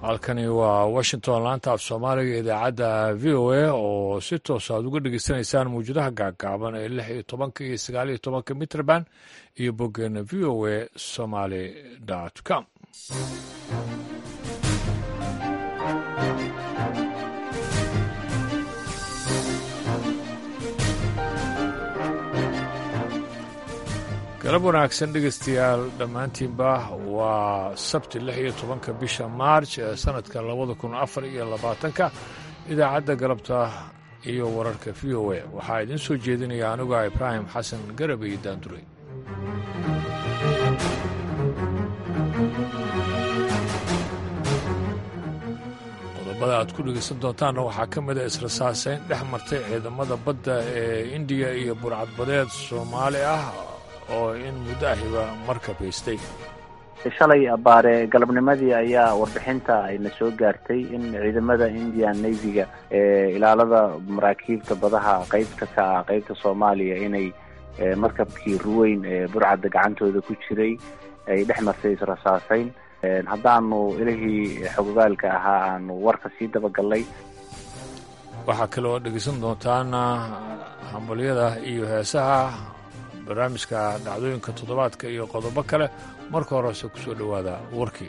halkani waa washington laanta af soomaaliga idaacadda v o a oo si toos aad uga dhegeysanaysaan mawjadaha gaagaaban ee lix iyo tobanka iyo sagaal iyo tobanka mitrband iyo boggeena v o a somaly com galab wanaagsan dhegeystayaal dhammaantiinba waa sabti lix iyo tobanka bisha maarj ee sannadka labada kun afar iyo labaatanka idaacadda galabta iyo wararka v o a waxaa idiin soo jeedinaya aniga ibraahim xasan garabay daandure qodobada aad ku dhegeysan doontaanna waxaa ka mid a israsaaseyn dhex martay ciidamada badda ee indiya iyo burcadbadeed soomaali ah oo in muddo ahiba markabaystay shalay abaare galabnimadii ayaa warbixinta ayna soo gaartay in ciidamada indian navyga ee ilaalada maraakiibta badaha qeybta ka ah qeybta soomaaliya inay markabkii ruweyn ee burcadda gacantooda ku jiray ay dhex martay israsaaseyn haddaanu ilihii xogogaalka ahaa aanu warka sii dabagallay waxaa kale oo dhegeysan doontaan hambalyada iyo heesaha barnaamijka dhacdooyinka toddobaadka iyo qodobo kale marka horese ku soo dhowaada warkii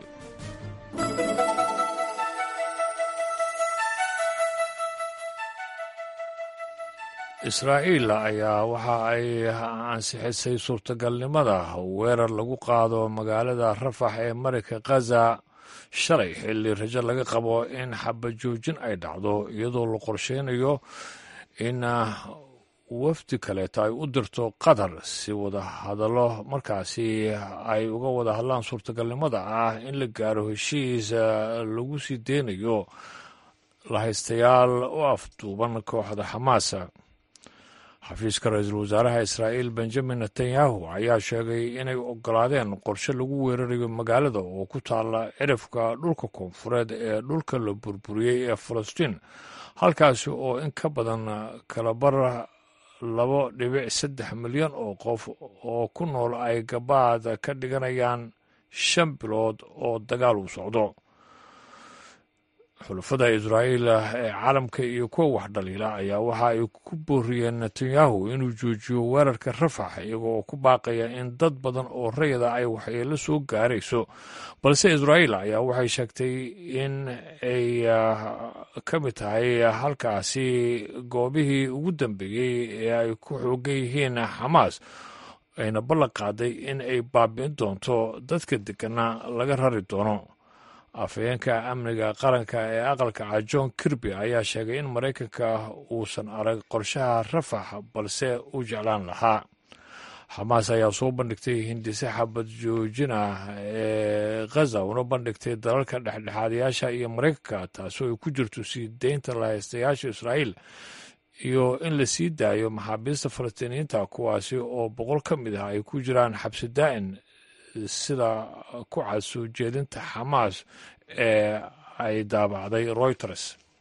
israa'iil ayaa waxa ay ansixisay suurtagalnimada weerar lagu qaado magaalada rafax ee marayka khaza shalay xilli rajo laga qabo in xabajoojin ay dhacdo iyadoo la qorsheynayo in wafdi kaleeto ay u dirto qatar si wada hadallo markaasi ay uga wada hadlaan suurtagalnimada ah in la gaaro heshiis lagu sii deynayo lahaystayaal u afduuban kooxda xamaasa xafiiska ra-iisul wasaaraha israa'iil benjamin netanyahu ayaa sheegay inay ogolaadeen qorshe lagu weerarayo magaalada oo ku taalla cirifka dhulka koonfureed ee dhulka la burburiyey ee falastiin halkaasi oo in ka badan kalabar labo dhibic saddex milyan oo qof oo ku nool ay gabaad ka dhiganayaan shan bilood oo dagaal uu socdo xulafada israa'iil ee caalamka iyo kuwa wax dhaliila ayaa waxa ay ku booriyeen netanyahu inuu joojiyo weerarka rafax iyaga oo ku baaqaya in dad badan oo rayada ay waxyeelo soo gaarayso balse israa'iil ayaa waxay sheegtay in ay ka mid tahay halkaasi goobihii ugu dambeeyey ee ay ku xoogan yihiin xamaas ayna ballan qaaday in ay baabi'in doonto dadka degana laga rari doono afhayeenka amniga qaranka ee aqalka ca john kirby ayaa sheegay in maraykanka uusan arag qorshaha rafax balse u jeclaan lahaa xamaas ayaa soo bandhigtay hindise xabad joojin ah ee khaza una bandhigtay dalalka dhexdhexaadayaasha iyo maraykanka taasoo ay ku jirto sii deynta lahaystayaasha israa'iil iyo in la sii daayo maxaabiista falastiiniyiinta kuwaasi oo boqol ka mid ah ay ku jiraan xabsi daa'in sida ku cad soo jeedinta xamaas ee ay daabacday reuters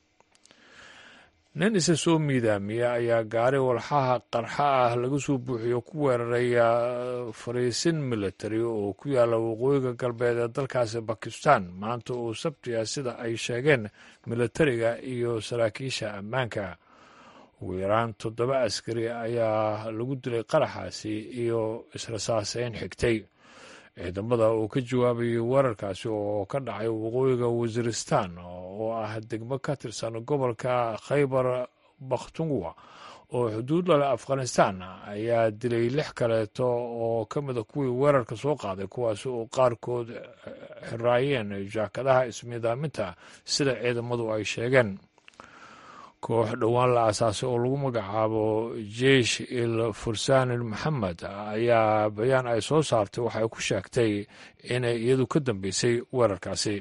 nin isa soo miidaamiya ayaa gaari walxaha qarxa ah laga soo buuxiyo ku weeraraya fariisin military oo ku yaalla waqooyiga galbeed ee dalkaasi bakistan maanta oo sabti ah sida ay sheegeen militariga iyo saraakiisha ammaanka ugu yaraan toddoba askari ayaa lagu dilay qaraxaasi iyo israsaaseyn xigtay ciidamada uu ka jawaabayay weerarkaasi oo ka dhacay waqooyiga wasiristan oo ah degmo ka tirsan gobolka khaybar bakhtunwa oo xuduud lale afghanistan ayaa dilay lix kaleeto oo ka mida kuwii weerarka soo qaaday kuwaasi oo qaarkood xiraayeen jaakadaha ismiidaaminta sida ciidamadu ay sheegeen koox dhowaan la aasaasay oo lagu magacaabo jeish il fursaanil maxamed ayaa bayaan ay soo saartay waxay ku sheegtay inay iyadu ka dambeysay weerarkaasi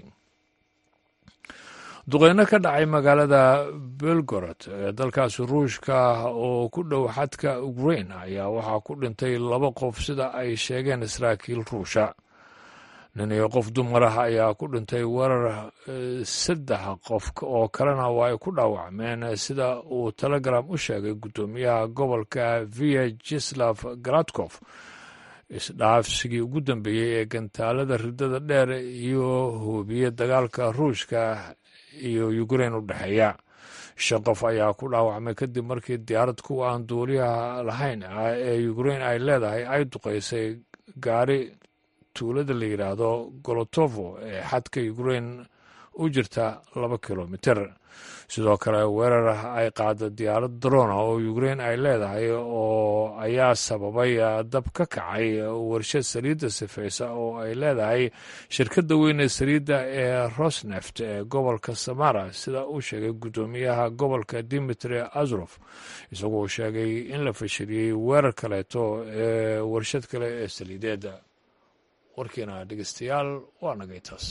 duqeyno ka dhacay magaalada belgorod ee dalkaasi ruushka oo ku dhow xadka ukrain ayaa waxaa ku dhintay laba qof sida ay sheegeen saraakiil ruusha nin iyo qof dumar ah ayaa ku dhintay weerar saddex qof oo kalena waa ay ku dhaawacmeen sida uu telegram u sheegay guddoomiyaha gobolka via jislav garadkof isdhaafsigii ugu dambeeyey ee gantaalada ridada dheer iyo hubiye dagaalka ruushka iyo ukrein u dhexeeya shan qof ayaa ku dhaawacmay kadib markii diyaarad kuwa aan duuliyaha lahayn ah ee ukrein ay leedahay ay duqeysay gaari tuulada la yidhaahdo golotovo ee xadka ukrein u jirta laba kilomiter sidoo kale weerar ay qaada diyaarad drona oo ukrein ay leedahay oo ayaa sababay dab ka kacay warshad saliidda sifeysa oo ay leedahay shirkadda weyn ee saliidda ee rosneft ee gobolka samara sida uu sheegay guddoomiyaha gobolka dimitri azrof isagoo sheegay in la fashiliyey weerar kaleeto ee warshad kale ee saliideedda warkiina dhegeystayaal waa nagay taas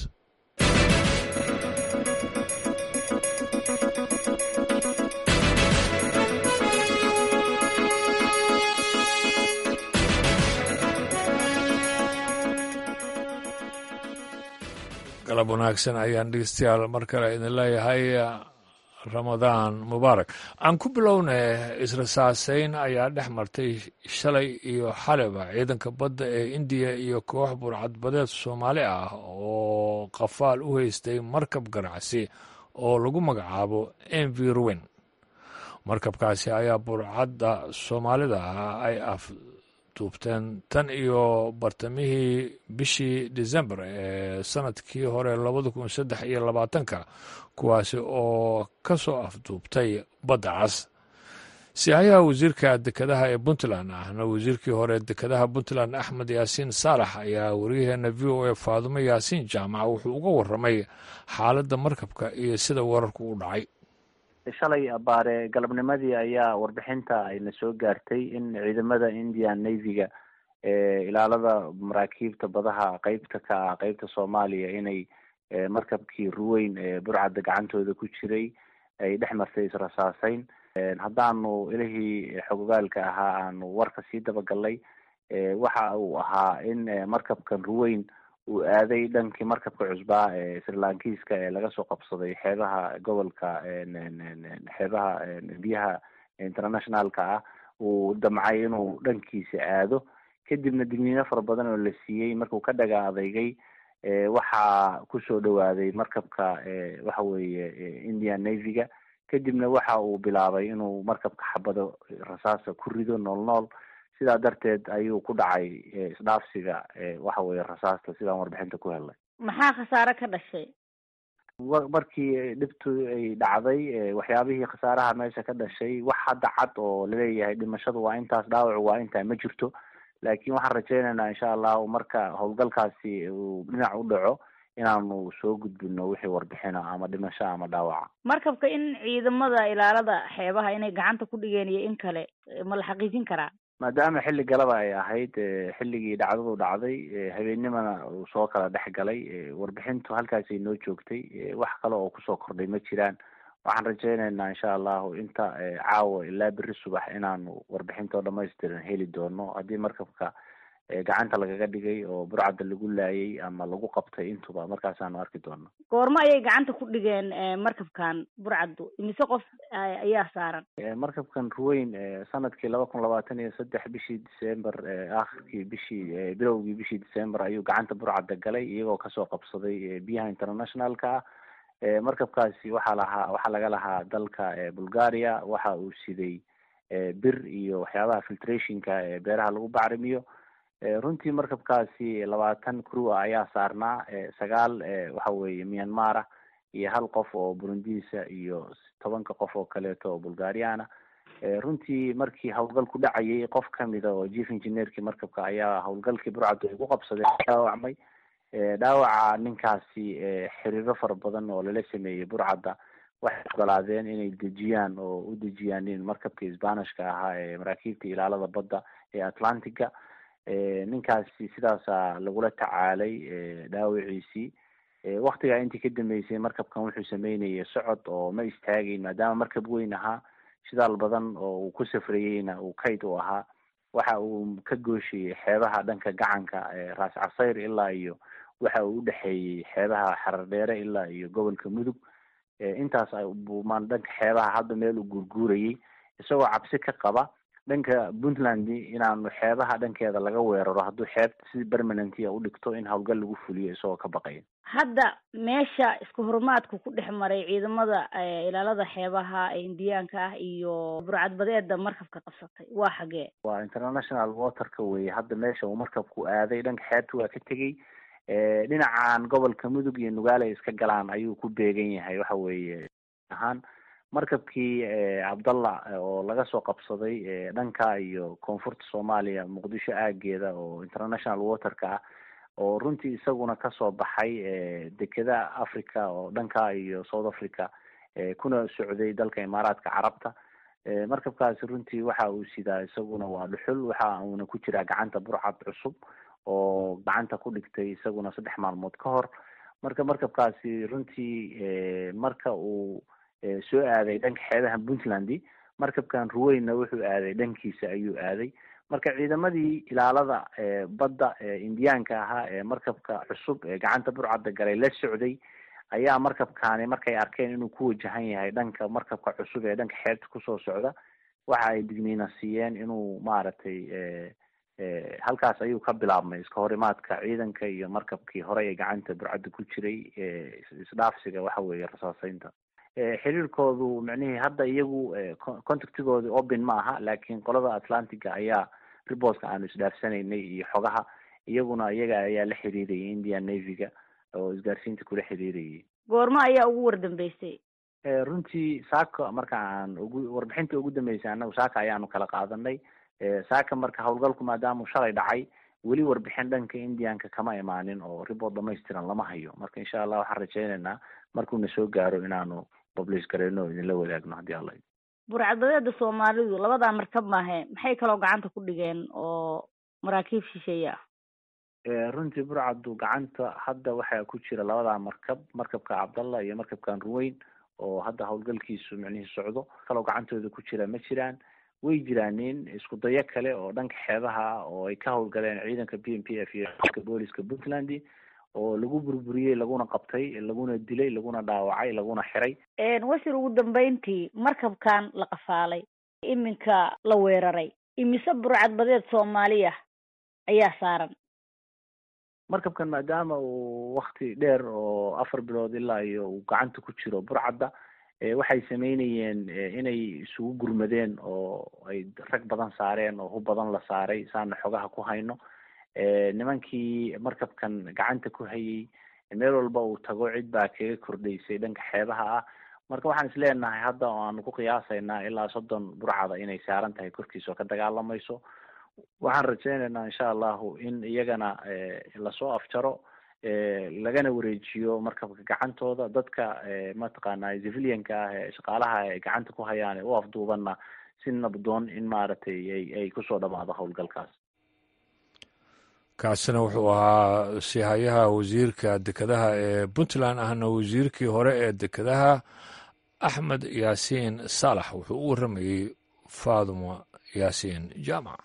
galab wanaagsan ayaan dhegeystayaal mar kale idin leeyahay ramadaan mubaarak aan ku bilowna israsaaseyn ayaa dhex martay shalay iyo xaliba ciidanka badda ee indiya iyo koox burcadbadeed soomaali ah oo qafaal u haystay markab ganacsi oo lagu magacaabo mv ruwen markabkaasi ayaa burcadda soomaalida ah ay afduubteen tan iyo bartamihii bishii december ee sanadkii hore labada kun saddex iyo labaatanka kuwaasi oo ka soo afduubtay badda cas sihayaha wasiirka dekedaha ee puntland ahna wasiirkii hore dekedaha puntland axmed yaasiin saalax ayaa wariyaheena v o a faadumo yaasiin jaamac wuxuu uga waramay xaaladda markabka iyo sida wararku u dhacay shalay abaare galabnimadii ayaa warbixinta ayna soo gaartay in ciidamada indian navyga ee ilaalada maraakiibta badaha qeybta ka ah qeybta soomaaliya inay markabkii ruweyn ee burcadda gacantooda ku jiray ay dhex martay israsaaseyn haddaanu ilihii xogogaalka ahaa aanu warka sii dabagalnay waxa uu ahaa in markabkan ruweyn uu aaday dhankii markabka cusbaa ee srilankiiska ee laga soo qabsaday xeebaha gobolka xeebaha biyaha internationalka ah uu damcay inuu dhankiisa aado kadibna digniino fara badan oo la siiyey markuu ka dhaga adeygay waxaa kusoo dhawaaday markabka waxa weeye indian navyga kadibna waxa uu bilaabay inuu markabka xabado rasaasa ku rido nool nool sidaa darteed ayuu ku dhacay isdhaafsiga waxa weye rasaasta sidaan warbixinta ku helnay maxaa khasaare ka dhashay markii dhibtu ay dhacday waxyaabihii khasaaraha meesha ka dhashay wax hadda cad oo laleeyahay dhimashadu waa intaas dhaawacu waa intaa ma jirto laakiin waxaan rajaynaynaa insha allahu marka howlgalkaasi uu dhinac u dhaco inaanu soo gudbino wixii warbixina ama dhimasho ama dhaawaca markabka in ciidamada ilaalada xeebaha inay gacanta ku dhigeen iyo in kale ma la xaqiijin karaa maadaama xilli galaba ay ahayd xilligii dhacdadu dhacday habeennimana uu soo kala dhex galay warbixintu halkaasay noo joogtay wax kale oo kusoo kordhay ma jiraan waxaan rajaynaynaa insha allahu inta caawa ilaa beri subax inaanu warbixinta oo dhamaystiran heli doono haddii markabka gacanta lagaga dhigay oo burcadda lagu laayay ama lagu qabtay intuba markaasaanu arki doono goormo ayay gacanta ku dhigeen markabkan burcaddu imise qof ayaa saaran markabkan ruweyn sanadkii laba kun labaatan iyo saddex bishii december akhirkii bishii bilowgii bishii december ayuu gacanta burcadda galay iyagoo kasoo qabsaday biyaha internationalka ah markabkaasi waxaa lahaa waxaa laga lahaa dalka bulgaria waxa uu siday bir iyo waxyaabaha filtrationka ee beeraha lagu bacrimiyo runtii markabkaasi labaatan crew ah ayaa saarnaa sagaal waxa weeye myanmara iyo hal qof oo burundiisa iyo tobanka qof oo kaleeto oo bulgariana runtii markii howlgal ku dhacayay qof kamida oo chief engineerkii markabka ayaa howlgalkii burcaddu ay ku qabsadeen dhaawacmay dhaawaca ninkaasi xiriiro fara badan oo lala sameeyey burcadda waxay ogolaadeen inay dejiyaan oo u dejiyaan in markabkii sbanishka ahaa ee maraakiibta ilaalada badda ee atlantica ninkaasi sidaasa lagula tacaalay dhaawiciisii waktigaa intii ka dambeysay markabkan wuxuu sameynayay socod oo ma istaagayn maadaama markab weyn ahaa shidaal badan oo uu ku safrayeyna uu kayd u ahaa waxa uu ka gooshayay xeebaha dhanka gacanka raas casayr ilaa iyo waxa uu udhexeeyey xeebaha xarardheere ilaa iyo gobolka mudug intaas buumaan dhanka xeebaha hadda meel uu guurguurayay isagoo cabsi ka qaba dhanka puntland inaanu xeebaha dhankeeda laga weeraro hadduu xeebta si permanentia u dhigto in howlgal lagu fuliyo isagoo ka baqaya hadda meesha isku horumaadku ku dhex maray ciidamada ilaalada xeebaha ee indiyaanka ah iyo burcadbadeeda markabka qabsatay waa xagee waa international waterka weye hadda meesha uu markabku aaday dhanka xeebta waa ka tegey dhinacan gobolka mudug iyo nugaale iska galaan ayuu ku beegan yahay waxa weeye ahaan markabkii cabdalla oo laga soo qabsaday dhanka iyo koonfurta soomaaliya muqdisho aageeda oo international waterka ah oo runtii isaguna kasoo baxay dekeda africa oo dhanka iyo south africa kuna socday dalka imaaraadka carabta markabkaasi runtii waxa uu sidaa isaguna waa dhuxul waxa uuna ku jiraa gacanta burcad cusub oo gacanta ku dhigtay isaguna saddex maalmood ka hor marka markabkaasi runtii marka uu soo aaday dhanka xeebaha puntland markabkan ruweyna wuxuu aaday dhankiisa ayuu aaday marka ciidamadii ilaalada badda indiyaanka ahaa ee markabka cusub ee gacanta burcadda galay la socday ayaa markabkaani markay arkeen inuu ku wajahan yahay dhanka markabka cusub ee dhanka xeebta kusoo socda waxa ay digniina siiyeen inuu maaragtay halkaas ayuu ka bilaabmay iska horimaadka ciidanka iyo markabkii hore ee gacanta burcadda ku jiray isdhaafsiga waxa weeye rasaaseynta xiriirkoodu micnihii hadda iyagu contactigooda open ma aha laakiin qolada atlantiga ayaa riboska aanu isdhaafsanaynay iyo xogaha iyaguna iyaga ayaa la xiriirayay indian navyga oo isgaarsiinta kula xiriirayay goormo ayaa ugu wardambeysay runtii saaka marka aan ugu warbixinta ugu dambeysay anagu saaka ayaanu kala qaadanay saaka marka howlgalku maadaamau shalay dhacay weli warbixin dhanka indianka kama imaanin oo report dhamaystiran lama hayo marka insha allah waxaan rajaynaynaa markuuna soo gaaro inaanu publish gareyno o idinla wadaagno haddii alla burcadbadeeda soomaalidu labadaa markab maahe maxay kaloo gacanta ku dhigeen oo maraakiib shisheeye ah runtii burcaddu gacanta hadda waxaa ku jira labadaa markab markabka cabdallah iyo markabkan ruweyn oo hadda howlgalkiisu micnihii socdo kaloo gacantooda ku jira ma jiraan way jiraanin isku dayo kale oo dhanka xeebaha oo ay ka howlgaleen ciidanka b m p f iyo booliska puntland oo lagu burburiyey laguna qabtay laguna dilay laguna dhaawacay laguna xiray washir ugu dambeyntii markabkan la qafaalay iminka la weeraray imise burcadbadeed soomaaliya ayaa saaran markabkan maadaama uu wakti dheer oo afar bilood ilaa iyo uu gacanta ku jiro burcadda waxay sameynayeen inay isugu gurmadeen oo ay rag badan saareen oo hub badan la saaray saana xogaha ku hayno nimankii markabkan gacanta ku hayay meel walba uu tago cid baa kaga kordhaysay dhanka xeebaha ah marka waxaan isleenahay hadda oo aanu ku qiyaasaynaa ilaa soddon burcada inay saaran tahay korkiisa oo ka dagaalamayso waxaan rajaynaynaa insha allahu in iyagana lasoo afjaro lagana wareejiyo markabka gacantooda dadka mataqaana civilianka ah ee shaqaalaha ay gacanta ku hayaan ee u afduubanna si nabdoon in maaragtay ay ay kusoo dhamaado howlgalkaas kaasina wuxuu ahaa sihayaha wasiirka dekedaha ee puntland ahna wasiirkii hore ee dekedaha axmed yaasiin saalax wuxuu u warramayey faaduma yaasiin jaamac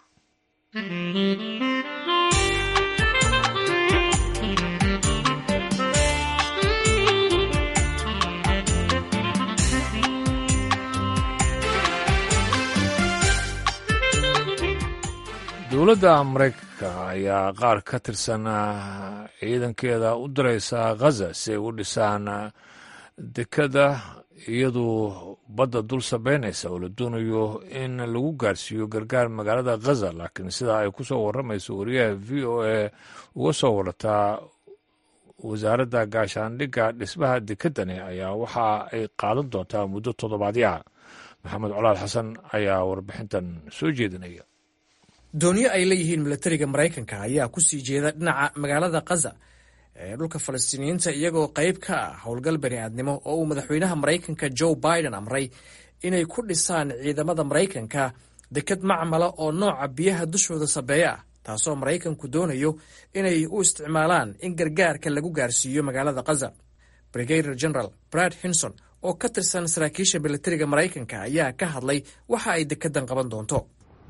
dowladda maraykanka ayaa qaar ka tirsan ciidankeeda u diraysa khaza si ay u dhisaan dekada iyadu badda dul sabeynaysa oo la doonayo in lagu gaarsiiyo gargaar magaalada khaza laakiin sidaa ay ku soo warramayso wariyaha v o a uga soo warataa wasaaradda gaashaandhigga dhismaha dekedani ayaa waxa ay qaadan doontaa muddo toddobaadyaha maxamed colaal xasan ayaa warbixintan soo jeedinaya doonyo ay leeyihiin milatariga maraykanka ayaa ku sii jeeda dhinaca magaalada khaza ee dhulka falastiiniyiinta iyagoo qayb ka ah howlgal bani aadnimo oo uu madaxweynaha maraykanka joe biden amray inay ku dhisaan ciidamada maraykanka deked macmala oo nooca biyaha dushooda sabeeya ah taasoo maraykanku doonayo inay u isticmaalaan in gargaarka lagu gaarsiiyo magaalada khaza brigader general brad hinson oo ka tirsan saraakiisha milatariga maraykanka ayaa ka hadlay waxa ay dekedan qaban doonto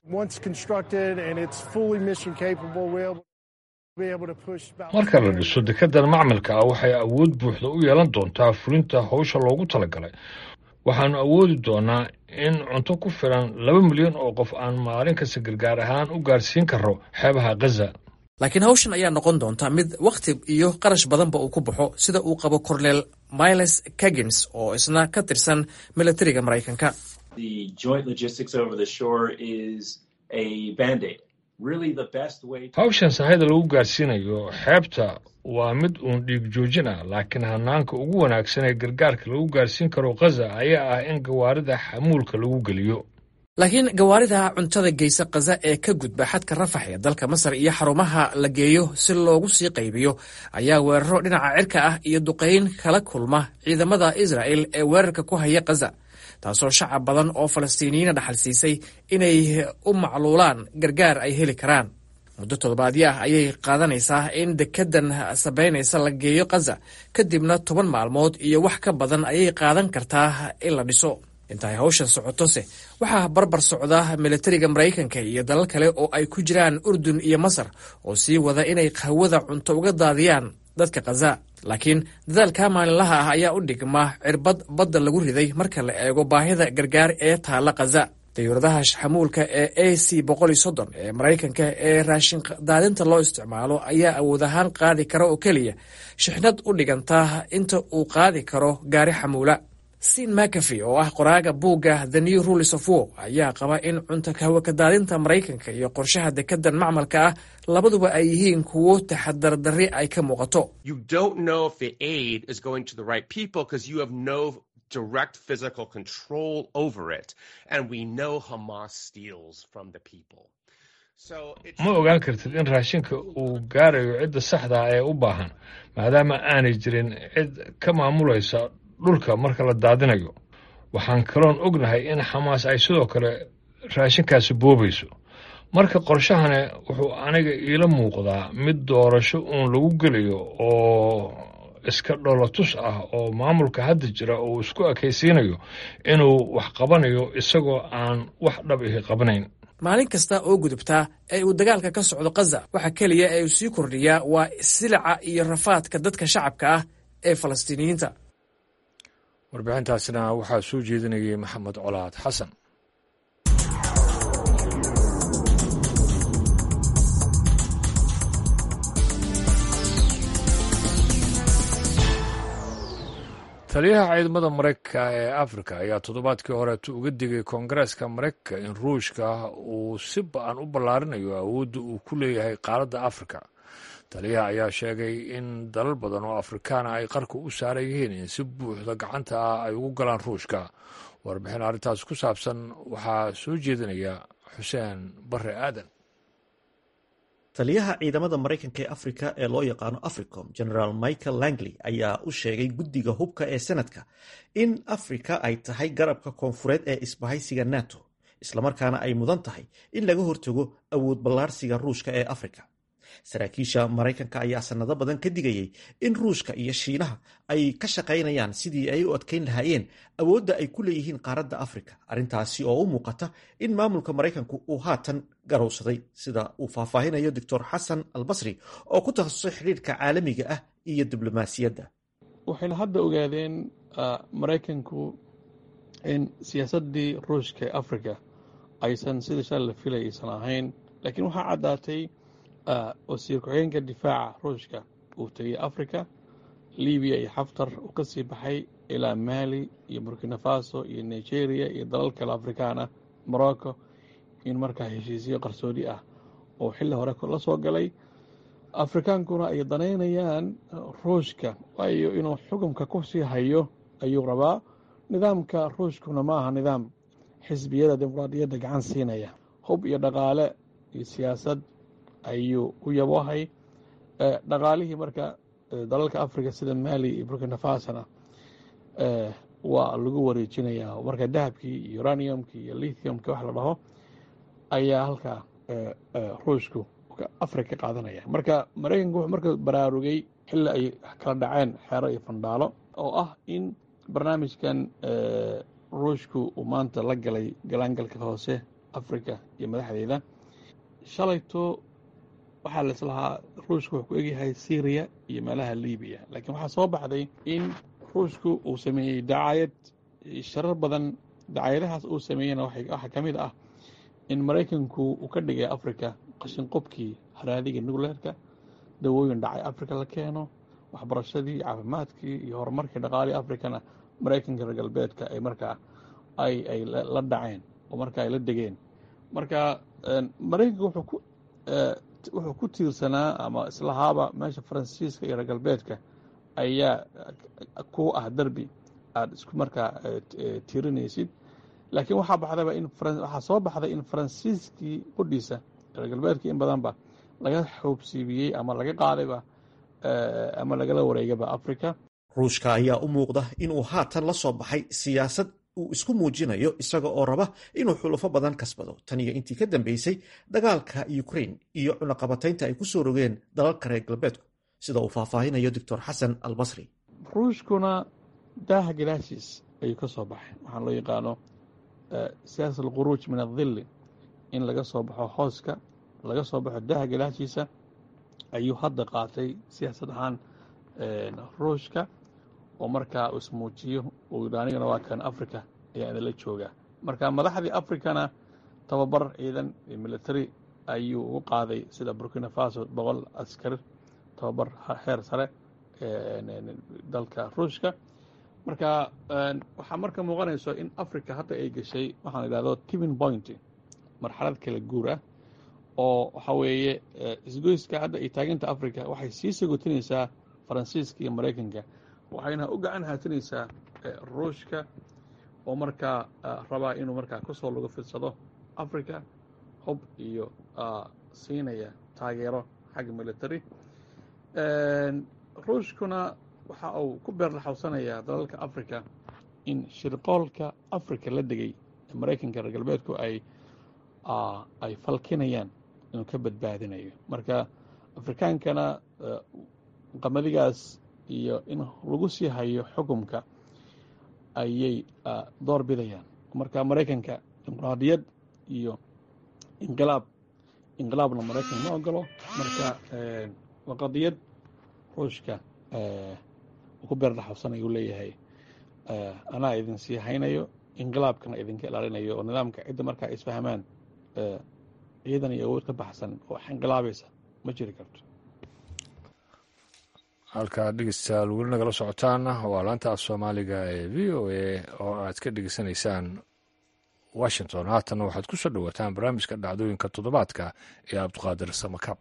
marka la dhiso dekedan macmilka ah waxay awood buuxda u yeelan doontaa fulinta howsha loogu talagalay waxaannu awoodi doonnaa in cunto ku filan laba milyan oo qof aan maalin kasta gargaar ahaan u gaarsiin karro xeebaha khaza laakiin hawshan ayaa noqon doonta mid wakhti iyo qarash badanba uu ku baxo sida uu qabo korneel miles kagins oo isna ka tirsan milatariga maraykanka hawshan sahayda lagu gaarsiinayo xeebta waa mid uun dhiig joojin ah laakiin hanaanka ugu wanaagsan ee gargaarka lagu gaarsiin karo khaza ayaa ah in gawaarida xamuulka lagu geliyo laakiin gawaarida cuntada geysa khaza ee ka gudba xadka rafax ee dalka masar iyo xarumaha la geeyo si loogu sii qaybiyo ayaa weeraro dhinaca cirka ah iyo duqayn kala kulma ciidamada israa'el ee weerarka ku haya khaza taasoo shacab badan oo falastiiniyiina dhaxal siisay inay u macluulaan gargaar ay heli karaan muddo toddobaadyo ah ayay qaadanaysaa in dekedan sabaynaysa la geeyo khaza kadibna toban maalmood iyo wax ka badan ayay qaadan kartaa in la dhiso intaay hawshan socotose waxaa barbar socda milatariga maraykanka iyo dalal kale oo ay ku jiraan urdun iyo masar oo sii wada inay hawada cunto uga daadiyaan dadka khaza laakiin dadaalka maalinlaha ah ayaa u dhigma cirbad badda lagu riday marka la eego baahida gargaar ee taalla khaza dayuuradaha xamuulka ee a c boqol iyo soddon ee maraykanka ee raashin daadinta loo isticmaalo ayaa awood ahaan qaadi kara oo keliya shixnad u dhiganta inta uu qaadi karo gaari xamuula sin mcafy oo ah qoraaga buugga the new rules of war ayaa qaba in cunto hawakadaadinta maraykanka iyo qorshaha dekedan macmalka ah labaduba ay yihiin kuwo taxadardarri ay ka muuqato direct physical control over it and we know Hamas steals from the people. ma ogaan kartid in raashinka uu gaarayo cidda saxda ah ee u baahan maadaama aanay jirin cid ka maamulaysa dhulka marka la daadinayo waxaan kaloon ognahay in xamaas ay sidoo kale raashinkaasi boobayso marka qorshahani wuxuu aniga iila muuqdaa mid doorasho uun lagu gelayo oo iska dholotus ah oo maamulka hadda jira uu isku ekaysiinayo inuu wax qabanayo isagoo aan wax dhab ihi qabanayn maalin kasta oo gudubtaa ee uu dagaalka ka socdo khaza waxa keliya ee uu sii kordhiyaa waa silica iyo rafaadka dadka shacabka ah ee falastiiniyiinta warbixintaasina waxaa soo jeedinayay maxamed colaad xasan taliyaha ciidamada maraykanka ee afrika ayaa toddobaadkii horeetu uga digay koongareeska maraykanka in ruushka uu si ba-an u ballaarinayo awoodda uu ku leeyahay qaaradda afrika taliyaha ayaa sheegay in dalal badan oo afrikaana ay qarka u saaran yihiin in si buuxda gacanta ah ay ugu galaan ruushka warbixin arrintaas ku saabsan waxaa soo jeedinaya xuseen bare aadan taliyaha ciidamada maraykanka ee afrika ee loo yaqaano africom generaal michael langley ayaa u sheegay guddiga hubka ee senadka in afrika ay tahay garabka koonfureed ee isbahaysiga nato islamarkaana ay mudan tahay in laga hortago awood ballaarsiga ruushka ee afrika saraakiisha maraykanka ayaa sanado badan ka digayay in ruushka iyo shiinaha ay ka shaqaynayaan sidii ay u adkayn lahaayeen awoodda ay ku leeyihiin qaaradda afrika arrintaasi oo u muuqata in maamulka maraykanku uu haatan garowsaday sida uu faahfaahinayo doctor xasan albasri oo ku takhasusay xidhiirka caalamiga ah iyo diblomaasiyadda waxayna hadda ogaadeen maraykanku in siyaasaddii ruushka ee afrika aysan sida shalay la filay aysan ahayn laakiin waxaa caddaatay wasiir ku-xigeenka difaaca ruushka uu tegay africa libiya iyo xaftar uu ka sii baxay ilaa mali iyo burkina faso iyo nigeria iyo dalal kale afrikaan ah morocco in markaa heshiisyo qarsoodi ah oo xilli hore la soo galay afrikaankuna ay danaynayaan ruushka waayo inuu xukumka ku sii hayo ayuu rabaa nidaamka ruushkuna ma aha nidaam xisbiyada dimuqraadiyadda gacan siinaya hub iyo dhaqaale iyo siyaasad ayuu u yabohay dhaqaalihii marka dalalka africa sida mali iyo burkina fasona waa lagu wareejinayaa marka dahabkii iyo uraniumkii iyo lithiumki wax la dhaho ayaa halkaa ruushku africa qaadanaya marka maraykanku wuxuu marka baraarugay xilli ay kala dhaceen xeero iyo fandhaalo oo ah in barnaamijkan ruushku uu maanta la galay galaangalka hoose africa iyo madaxdeeda shalayto waxaa laislahaa ruushku wuxuu ku egyahay syriya iyo meelaha libiya laakiin waxaa soo baxday in ruushku uu sameeyey dacaayad sharar badan dacaayadahaas uu sameeyena waxaa ka mid ah in maraykanku uu ka dhigay africa qashin qobkii haraadiga nucleerka dawooyin dhacay africa la keeno waxbarashadii caafimaadkii iyo horumarkii dhaqaalii africana maraykanka reer galbeedka ay markaa ay ay la dhaceen oo marka ay la degeen marka maraykanka wuxuu ku wuxuu ku tiirsanaa ama islahaaba meesha faransiiska iyo reer galbeedka ayaa ku ah derbi aada isku markaa tiirinaysid laakiin waxaa baxdaba in waxaa soo baxday in faransiiskii qudhiisa reer galbeedkii in badanba laga xoobsiibiyey ama laga qaadayba ama lagala wareegaba africa ruushka ayaa u muuqda inuu haatan la soo baxay siyaasad uu isku muujinayo isaga oo raba inuu xulufo badan kasbado tan iyo intii ka dambeysay dagaalka ukrain iyo cunaqabataynta ay ku soo rogeen dalalka reer galbeedku sida uu faahfaahinayo doctor xasan albasri ruushkuna daaha gadaashiis ayuu ka soo baxay waxaa loo yaqaano siyaasat alkhuruuj min adilli in laga soo baxo hooska laga soo baxo daaha gadaashiisa ayuu hadda qaatay siyaasad ahaan ruushka oo markaa uu ismuujiyo uu yidhi anigana waa kan africa ayaa idinla joogaa marka madaxdii africana tababar ciidan iyo military ayuu ugu qaaday sida burkina faso boqol askari tababar heer sare dalka ruushka marka waxaa marka muuqanayso in africa hadda ay gashay waxaan idhahdo tipping point marxalad kala guur ah oo waxa weeye isgoyska hadda ay taaginta africa waxay sii sagotinaysaa faransiiska iyo maraykanka waxayna u gacan haatinaysaa ruushka oo markaa rabaa inuu markaa kusoo lagu fidsado africa hub iyo siinaya taageero xagga military ruushkuna waxa uu ku beerlaxawsanayaa dalalka africa in shirqoolka africa la degay ee maraykanka reer galbeedku ay ay falkinayaan inuu ka badbaadinayo marka afrikaankana qamadigaas iyo in lagu sii hayo xukumka ayay door bidayaan marka maraykanka dimuqraadiyad iyo inqilaab inqilaabna maraykan ma ogolo marka waa qadiyad ruushka uu ku beerdhaxabsanayo uu leeyahay anaa idin sii haynayo inqilaabkana idinka ilaalinayo oo nidaamka cidda markaa isfahmaan ciidan iyo awood ka baxsan oo wax inqilaabaysa ma jiri karto halkaa dhegeystayaal weli nagala socotaana waa laanta af soomaaliga ee v o a oo aad ka dhegeysanaysaan washington haatanna waxaad ku soo dhowaataan barnaamijka dhacdooyinka toddobaadka ee cabdiqaadir samakab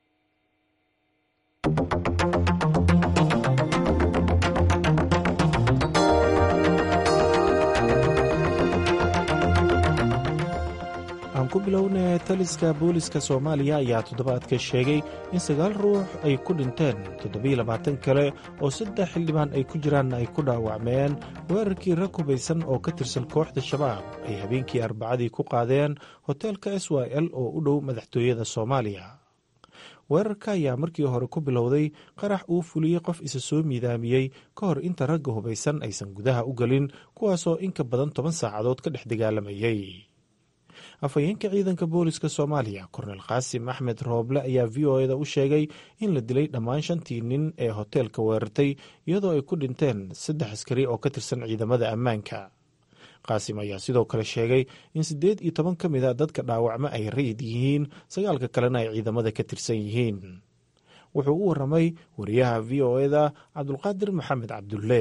aan ku bilownay taliska booliska soomaaliya ayaa toddobaadka sheegay in sagaal ruux ay ku dhinteen toddobiyo labaatan kale oo saddex xildhibaan ay ku jiraanna ay ku dhaawacmeen weerarkii rag hubaysan oo ka tirsan kooxda shabaab ay habeenkii arbacadii ku qaadeen hoteelka s y l oo u dhow madaxtooyada soomaaliya weerarka ayaa markii hore ku bilowday qarax uu fuliyey qof isa soo miidaamiyey ka hor inta ragga hubaysan aysan gudaha u gelin kuwaasoo in ka badan toban saacadood ka dhex dagaalamayey afhayeenka ciidanka booliska soomaaliya kornel qaasim axmed rooble ayaa v o eda u sheegay in la dilay dhammaan shantii nin ee hoteelka weerartay iyadoo ay ku dhinteen saddex askari oo ka tirsan ciidamada ammaanka qaasim ayaa sidoo kale sheegay in siddeed iyo toban ka mid a dadka dhaawacmo ay rayid yihiin sagaalka kalena ay ciidamada ka tirsan yihiin wuxuu u waramay wariyaha v o eda cabdulqaadir maxamed cabdulle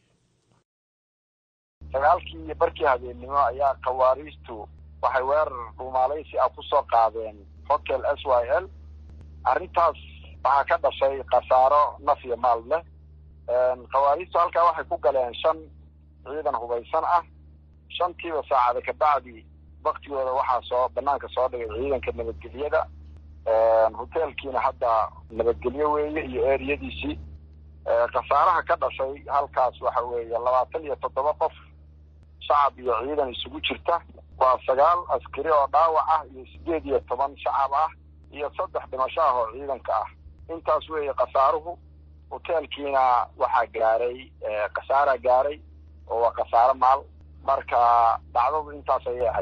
sagaalkii iyo barkii habeennimo ayaa khawaariistu waxay weerar dhuumaalaysi ah ku soo qaadeen hotel s y l arrintaas waxaa ka dhashay khasaaro naf iyo maal leh khawaariistu halkaa waxay ku galeen shan ciidan hubaysan ah shantiiba saacada kabacdi waktigooda waxaa soo banaanka soo dhigay ciidanka nabadgelyada hoteelkiina hadda nabadgelyo weeye iyo eriyadiisii khasaaraha ka dhashay halkaas waxa weeye labaatan iyo toddoba qof shacab iyo ciidan isugu jirta waa sagaal askari oo dhaawac ah iyo siddeed iyo toban shacab ah iyo saddex dhimasho ah oo ciidanka ah intaas weeye khasaaruhu hoteelkiina waxaa gaaray khasaaraa gaaray oo waa khasaaro maal marka dhacdadu intaas ayay ahayd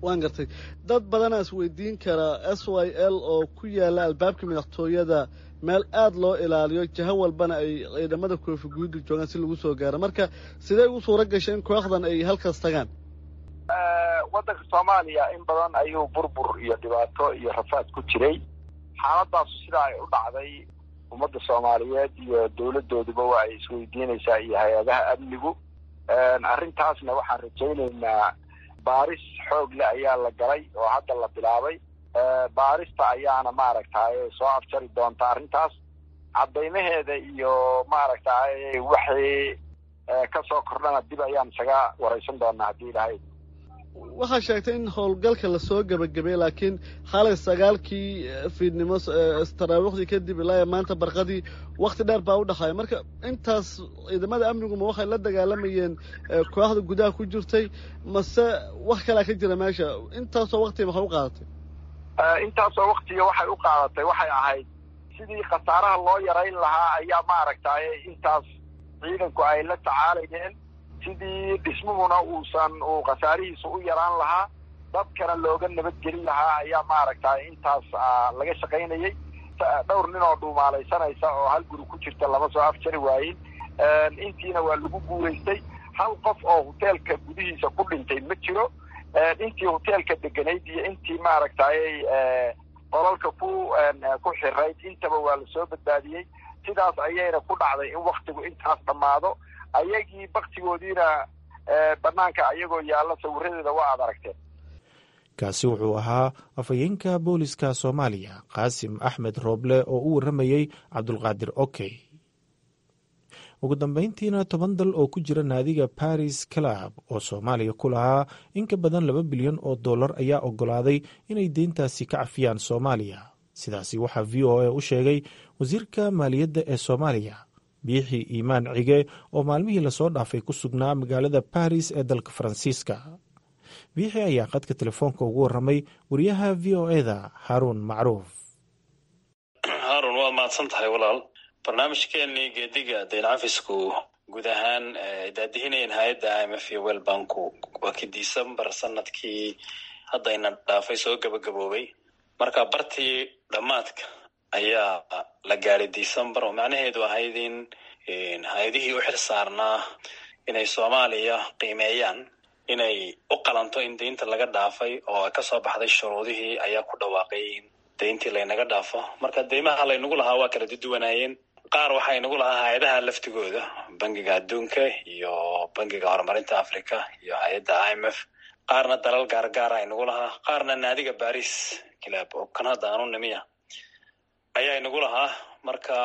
waan gartay dad badanaa isweydiin karaa s y l oo ku yaala albaabka madaxtooyada meel aada loo ilaaliyo jaho walbana ay ciidamada koofi guudu joogaan si lagu soo gaaro marka sidee ugu suura gashay in kooxdan ay halkaas tagaan waddanka soomaaliya in badan ayuu burbur iyo dhibaato iyo rafaad ku jiray xaaladaasu sidaa ay u dhacday ummadda soomaaliyeed iyo dowladooduba waa ay isweydiinaysaa iyo hay-adaha amnigu arrintaasna waxaan rajaynaynaa baaris xoog leh ayaa la galay oo hadda la bilaabay baarista ayaana maaragtay soo afjari doonta arrintaas caddaymaheeda iyo maaragtay waxay kasoo kordhana dib ayaan isaga waraysan doonaa haddii ilahay waxaa sheegtay in howlgalka lasoo gebagabay laakiin xalay sagaalkii fiidnimo taraawiikhdii kadib ilaa maanta barqadii wakti dheer baa u dhexaaya marka intaas ciidamada amniguma waxay la dagaalamayeen kooxda gudaha ku jirtay mase wax kalaa ka jira meesha intaasoo waktiga maxay u qaadatay intaasoo waktiga waxay u qaadatay waxay ahayd sidii khasaaraha loo yarayn lahaa ayaa maaragtay intaas ciidanku ay la tacaalayeen sidii dhismuhuna uusan uu khasaarihiisa u yaraan lahaa dadkana looga nabadgelin lahaa ayaa maaragtay intaas laga shaqaynayay dhowr nin oo dhuumaalaysanaysa oo hal guri ku jirta lama soo afjari waayin intiina waa lagu guulaystay hal qof oo hoteelka gudihiisa ku dhintay ma jiro intii hoteelka deganayd iyo intii maaragtay qolalka ku ku xirayd intaba waa lasoo badbaadiyey sidaas ayayna ku dhacday in waktigu intaas dhammaado ayagii baktigoodiina banaanka ayagoo yaalla sawiradeeda waa aad aragteen kaasi wuxuu ahaa afhayeenka booliska soomaaliya qaasim axmed rooble oo u warramayey cabdulqaadir okey ugu dambeyntiina toban dal oo ku jira naadiga baris club oo soomaaliya ku lahaa in ka badan laba bilyan oo dollar ayaa oggolaaday inay deyntaasi ka cafiyaan soomaaliya sidaasi waxaa v o a u sheegay wasiirka maaliyadda ee soomaaliya biixi iimaan cige oo maalmihii lasoo dhaafay ku sugnaa magaalada baris ee dalka faransiiska biixi ayaa qadka telefoonka ugu warramay wariyaha v o eda haaruun macruuf haarun waad mahadsan tahay walaal barnaamijkeenii geediga dayn cafisku guud ahaan daadihinayeen hay-adda i m f iyo wel banku waa kii decembar sanadkii haddayna dhaafay soo gabagaboobay marka bartii dhammaadka ayaa la gaadhay december oo macnaheedu ahayd in hay-adihii u xil saarnaa inay soomaaliya qiimeeyaan inay u qalanto in deynta laga dhaafay oo kasoo baxday shuruudihii ayaa ku dhawaaqay in deyntii laynaga dhaafo marka deymaha laynagu lahaa waa kala duduwanaayeen qaar waxaa inagu lahaa hay-adaha laftigooda bangiga adduunka iyo bangiga horumarinta africa iyo hay-adda i m f qaarna dalal gaargaara inagu lahaa qaarna naadiga baris kilaab oo kan hadda aanu nimiya ayaa inagu lahaa marka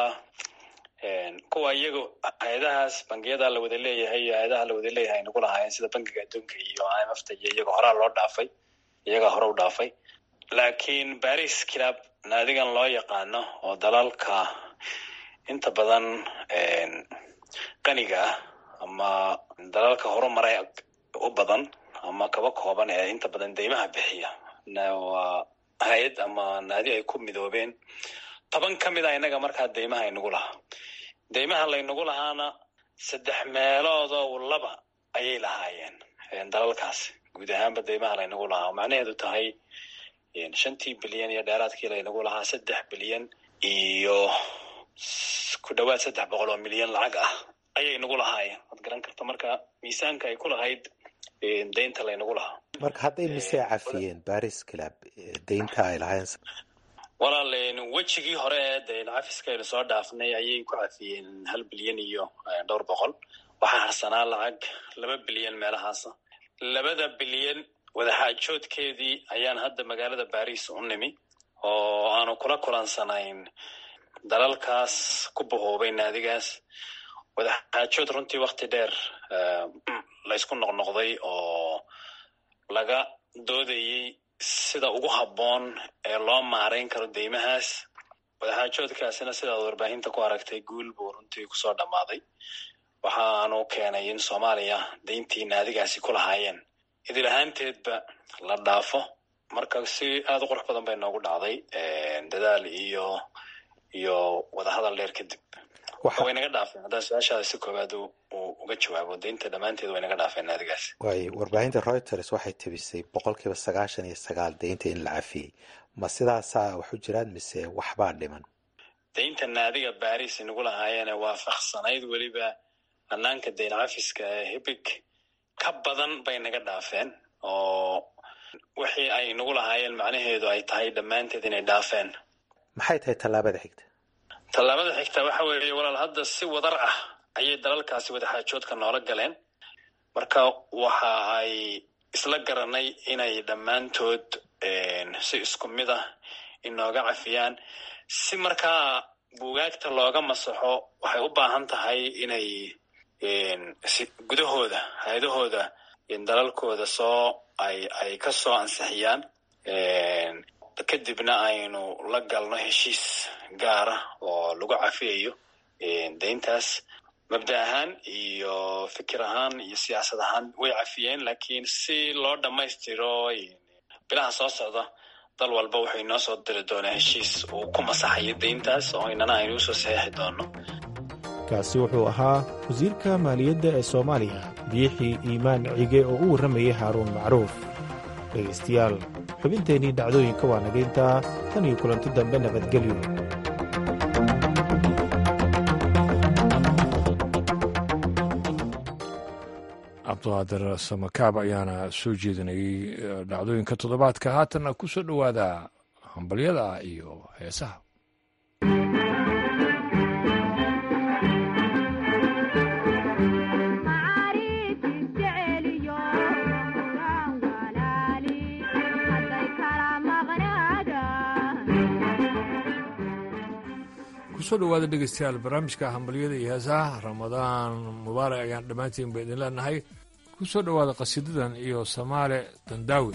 kuwa iyaga hay-adahaas bangiyada la wada leeyahay iyo hay-adaha la wada leeyahay inagu lahaayeen sida bangiga adduunka iyo i m f ta iyo iyaga horaa loo dhaafay iyagaa hore u dhaafay laakiin baris kilaab naadigan loo yaqaano oo dalalka inta badan qaniga ah ama dalalka horumaray u badan ama kaba kooban ee inta badan deymaha bixiya waa hay-ad ama naadi ay ku midoobeen toban ka mid a innaga markaa deymaha inagu lahaa deymaha laynagu lahaana saddex meeloodoo laba ayay lahaayeen dalalkaasi guud ahaanba deymaha laynagu lahaa oo macnaheedu tahay shantii bilyan iyo dheeraadkii laynagu lahaa saddex bilyan iyo ku dhawaad saddex boqol oo milyan lacag ah ayay nagu lahaayeen waad garan karta marka miisaanka ay ku lahayd deynta laynagu lahaa marka hadday mise cafiyeen baris club deynta ay lahayn walaal wejigii hore ee dayn cafiska aynu soo dhaafnay ayay ku cafiyeen hal bilyan iyo dhowr boqol waxaa harsanaa lacag laba bilyan meelahaasa labada bilyan wadaxaajoodkeedii ayaan hadda magaalada baris u nimi oo aanu kula kulansanayn dalalkaas ku bahoobay naadigaas wadaxaajood runtii wakti dheer laysku noqnoqday oo laga doodayey sida ugu habboon ee loo maarayn karo deymahaas wadaxaajoodkaasina sidaad warbaahinta ku aragtay guul buu runtii kusoo dhammaaday waxaanu keenay in soomaaliya deyntii naadigaasi ku lahaayeen idil ahaanteedba la dhaafo marka si aada u qurux badan bay noogu dhacday dadaal iyo iyo wadahadal dheer kadib way naga dhaafeen haddaan su-aashaada si koowaad uga jawaabo deynta dhammaanteed way naga dhaafeen naadigaas waayo warbaahinta reuters waxay tebisay boqolkiiba sagaashan iyo sagaal deynta in la cafiyey ma sidaasaa wax u jiraan mise waxbaa dhiman deynta naadiga baris inagu lahaayeene waafaqsanayd weliba hanaanka deyn cafiska ee hibig ka badan bay naga dhaafeen oo wixii ay inagu lahaayeen macnaheedu ay tahay dhammaanteed inay dhaafeen maxay tahay tallaabada xigta tallaabada xigta waxa weeye walaal hadda si wadar ah ayay dalalkaasi wadaxaajoodka noola galeen marka waxa ay isla garanay inay dhammaantood si isku mid ah inooga cafiyaan si markaa buugaagta looga masaxo waxay u baahan tahay inay gudahooda hay-adahooda dalalkooda soo ay ay ka soo ansixiyaan kadibna aynu la galno heshiis gaara oo lagu cafiyayo deyntaas mabda ahaan iyo fikir ahaan iyo siyaasad ahaan way cafiyeen lakiin si loo dhammaystiro bilaha soo socda dal walba wuxuu inoo soo diri doonaa heshiis uu ku masaxayo deyntaas oo inana aynu usoo saxeixi doono kaasi wuxuu ahaa wasiirka maaliyadda ee soomaaliya biixii iimaan cige oo u warramayay haaruun macruuf dhegaystayaal xubinteennii dhacdooyinka waa nagayntaa tan iyo kulanti dambe nabadgelyo cabdiqaadir samakaab ayaana soo jeedinayay dhacdooyinka toddobaadka haatanna ku soo dhowaada hambalyada iyo heesaha kusoo dhawaada dhegeystayaal barnaamijka hambalyada iyo heesaha ramadaan mubaarak ayaan dhammaantiin ba idin leenahay ku soo dhowaada qasiidadan iyo samaale dandaawi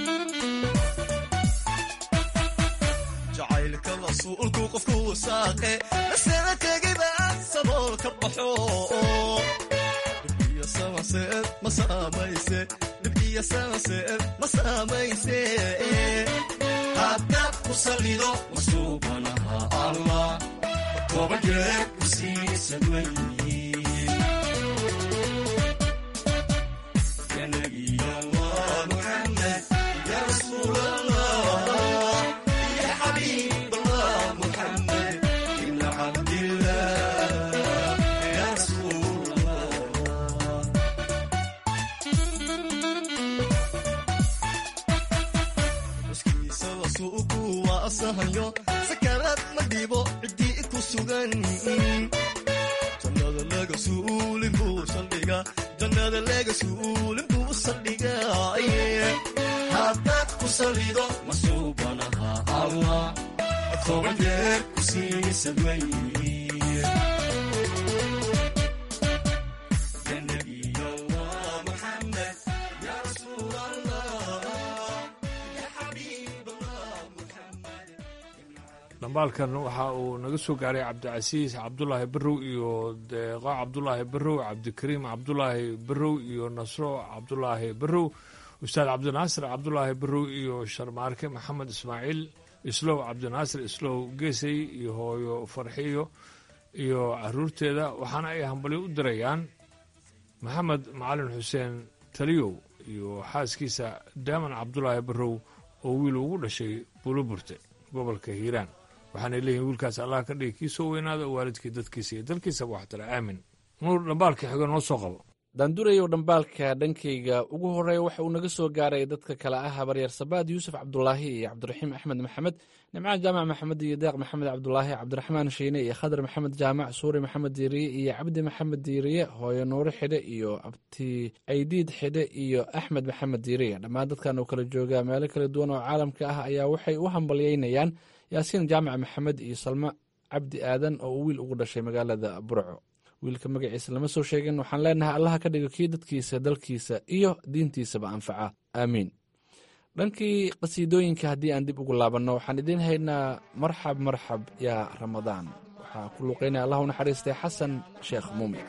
jacaylka rasuulku qofku saaqe sanseed ma saamayse dhib iyo sanseed ma saamayse haddaad ku salido masuubanaha allah toban jeer ku siisan weyi ya nabi allah muxamed ya rasuul allah ya xabiib allah muxamed ibn cabdillah ya rasuul allah muskiisada suugu waa asahayo sakaraad ma dhibo ciddii ku sugan jannada laga suulin buu saldhiga jannada laga suulin buu saldhiga haddaad ku salido masuubanaha allah toban jeer ku siisan weyi ya nabiy allah muxamed ya rasuul allah ya xabiib allah muxamed dhambaalkan waxa uu naga soo gaaray cabdicasiis cabdulaahi barrow iyo deeqo cabdulaahi barrow cabdikariim cabdulaahi barrow iyo nasro cabdulaahi barrow ustaad cabdinaasir cabdulaahi barrow iyo sharmaarke maxamed ismaaciil islow cabdinaasir islow geesay iyo hooyo farxiyo iyo caruurteeda waxaana ay hambalyo u dirayaan maxamed macalin xuseen taliyow iyo xaaskiisa daaman cabdulaahi barrow oo wiil ugu dhashay buuloburte gobolka hiiraan waxaanay leeyihin wiilkaas allah ka dhigi kii soo weynaada oo waalidkii dadkiisa iyo dalkiisaba waxtara aamin nuur dhambaalka xigo noo soo qabo daandurayow dhambaalka dhankayga ugu horeeya waxa uu naga soo gaaray dadka kale ah habaryaer sabaad yuusuf cabdulaahi iyo cabdiraxiim axmed maxamed nimcaan jaamac maxamed iyo deeq maxamed cabdulaahi cabdiraxmaan shiine iyo khadar maxamed jaamac suuri maxamed diiriye iyo cabdi maxamed diiriye hooyo nuure xidhe iyo abti aydiid xidhe iyo axmed maxamed diiriye dhammaan dadkan oo kala jooga meelo kala duwan oo caalamka ah ayaa waxay u hambalyeynayaan yaasiin jaamac maxamed iyo salmo cabdi aadan oo uu wiil ugu dhashay magaalada burco wiilka magaciisa lama soo sheegin waxaan leenahay allaha ka dhigo kii dadkiisa dalkiisa iyo diintiisaba anfaca aamiin dhankii qasiidooyinka haddii aan dib ugu laabanno waxaan idiin haynaa marxab marxab yaa ramadaan waxaa ku luuqaynaya allah u naxariistay xasan sheekh muumin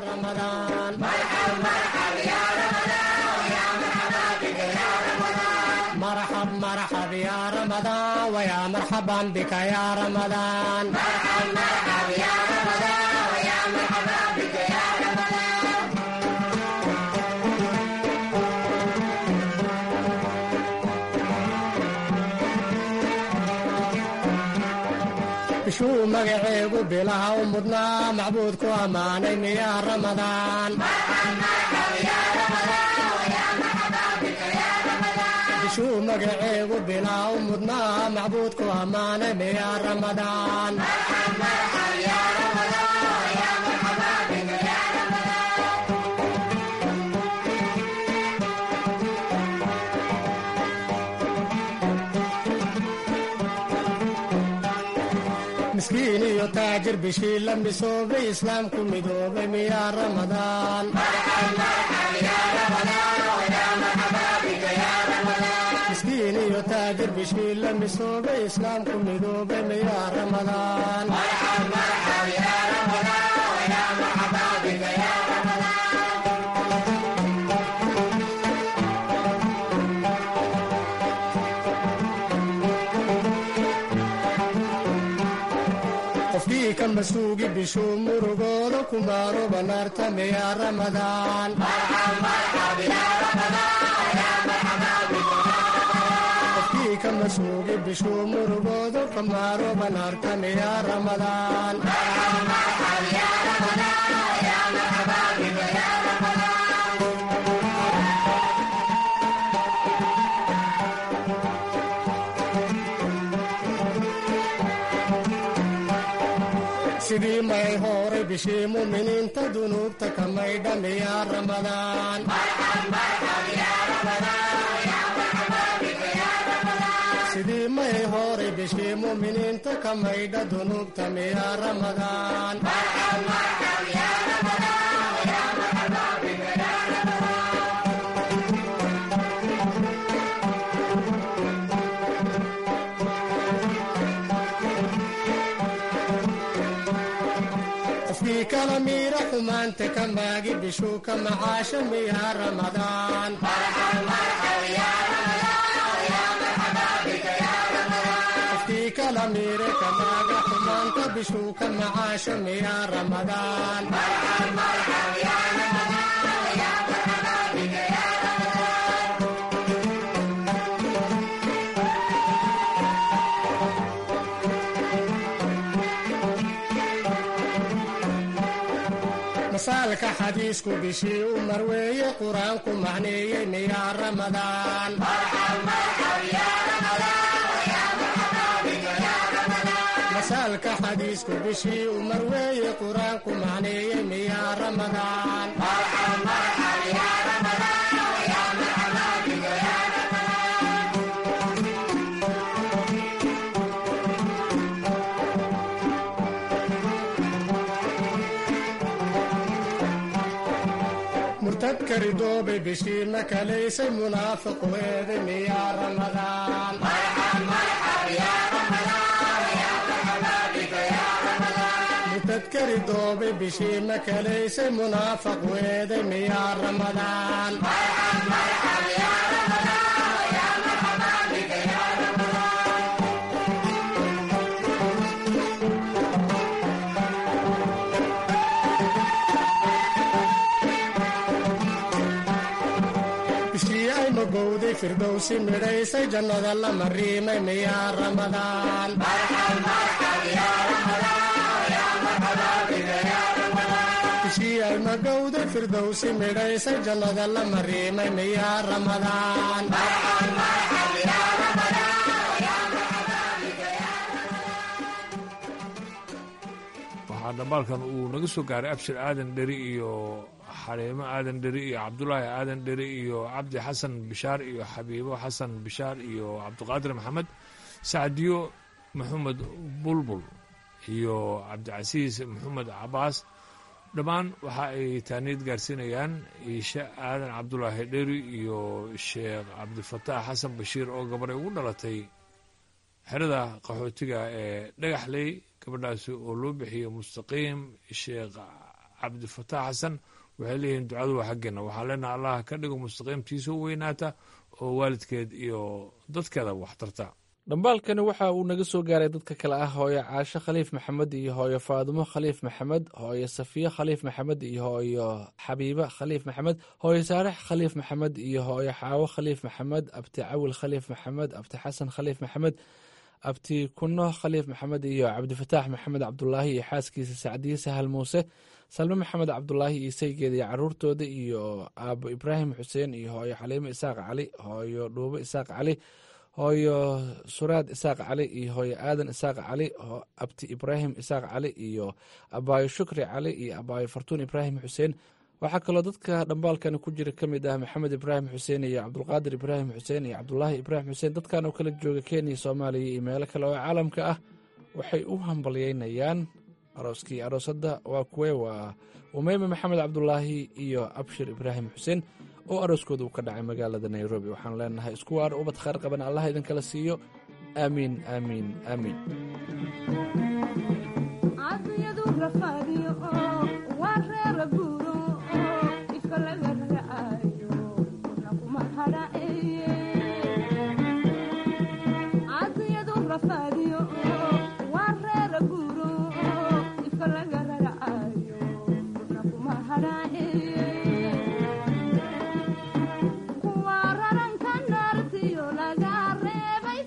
مرحب مرحب يا رمضان ويا مرحبا بك يا رمضان مرحب مرحب يا رمضان ويا مرحبا بك يا رمضان bishuu magaceegu bilaha u mudnaa macbuudku ammaanay miyaa ramadaan bishuu magaceegu bilaha u mudnaa macbuudku ammaanay miyaa ramadaan miskiin iyo taajir bishii la misoobay islaamku midoobay miyaa ramadaan miskiin iyo taajir bishii la misoobay islaamku midoobay miyaa ramadaan qofkii ka masuugi bishuu murugooda ku maaro banaarta miyaa ramadaan qofkii ka masuugi bishuu murugooda ku maaro banaarta miyaa ramadaan sidii may horay bishii muminiinta dunuubta ka maydha miyaa ramadaan sidii may horay bishii muminiinta ka maydha dunuubta miyaa ramadaan qofkii kala miira xumaanta ka maagi bishuu ka macaasho miyaa ramadaan qofkii kala miire ka maaga xumaanta bishuu ka macaasho miyaa ramadaan masaalka xadiisku bishii u marweeye qur-aanku macneeyey miyaa ramadaan masaalka xadiisku bishii u marweeye qur-aanku macneeyey miyaa ramadaan murtadka ridoobe bishii ma kalaysay munaafiqu eeday miyaa ramadaan murtadka ridoobe bishii ma kalaysay munaafiqu eeday miyaa ramadaan bishii ay magowday firdowsi midhaysay jannada la mariimay miyaa ramadaan bishii ay magowday firdowsi midhaysay jannada la mariimay miyaa ramadaan waxaa dhambaalkan uu naga soo gaaray abshir aadan dheri iyo xaliimo aadan dheri iyo cabdulaahi aadan dheri iyo cabdi xasan bishaar iyo xabiibo xasan bishaar iyo cabdiqaadir maxamed sacdiyo maxamed bulbul iyo cabdicasiis maxamed cabaas dhammaan waxa ay taaniid gaarsiinayaan iishe aadan cabdulaahi dheri iyo sheekh cabdifataax xasan bashiir oo gabaray ugu dhalatay xerada qaxootiga ee dhagaxley gabadhaasi oo loo bixiyey mustaqiim sheekh cabdifataax xasan waxay leeyihiin ducadu waa xaggeena waxaa leenaha allah ka dhigo mustaqiimtiisa u weynaata oo waalidkeed iyo dadkeeda wax tarta dhambaalkani waxa uu naga soo gaaray dadka kale ah hooyo caasho khaliif maxamed iyo hooyo faadumo khaliif maxamed hooyo safiye khaliif maxamed iyo hooyo xabiibe khaliif maxamed hooyo saalex khaliif maxamed iyo hooyo xaawo khaliif maxamed abti cawil khaliif maxamed abti xasan khaliif maxamed abti kuno khaliif maxamed iyo cabdifataax maxamed cabdulaahi iyo xaaskiisa sacdiye sahal muuse salme maxamed cabdulaahi iyo saygeeda iyo caruurtooda iyo aabo ibraahim xuseen iyo hooyo xaliimo isaaq cali hooyo dhuubo isaaq cali hooyo suraad isaaq cali iyo hooyo aadan isaaq cali abti ibraahim isaaq cali iyo abaayo shukri cali iyo abaayo fartuun ibraahim xuseen waxaa kaloo dadka dhambaalkani ku jira ka mid ah maxamed ibraahim xuseen iyo cabdulqaadir ibraahim xuseen iyo cabdulaahi ibraahim xuseen dadkan oo kala jooga kenya soomaaliya iyo meelo kale oo caalamka ah waxay u hambalyeynayaan arooskii aroosadda waa kuwe waa umeyme maxamed cabdulaahi iyo abshir ibraahim xuseen oo arooskooda uu ka dhacay magaalada nairobi waxaan leenahay isku waar ubad khayr qaban allah idinkala siiyo aamiin aamiin aamiin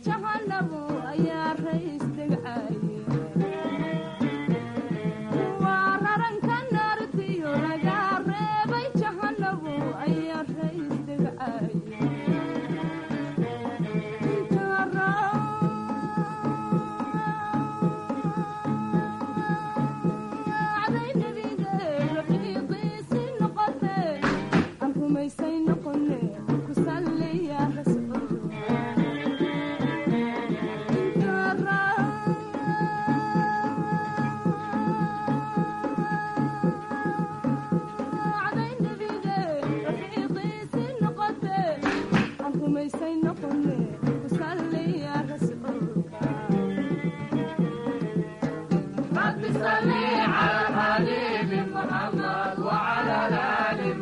Wa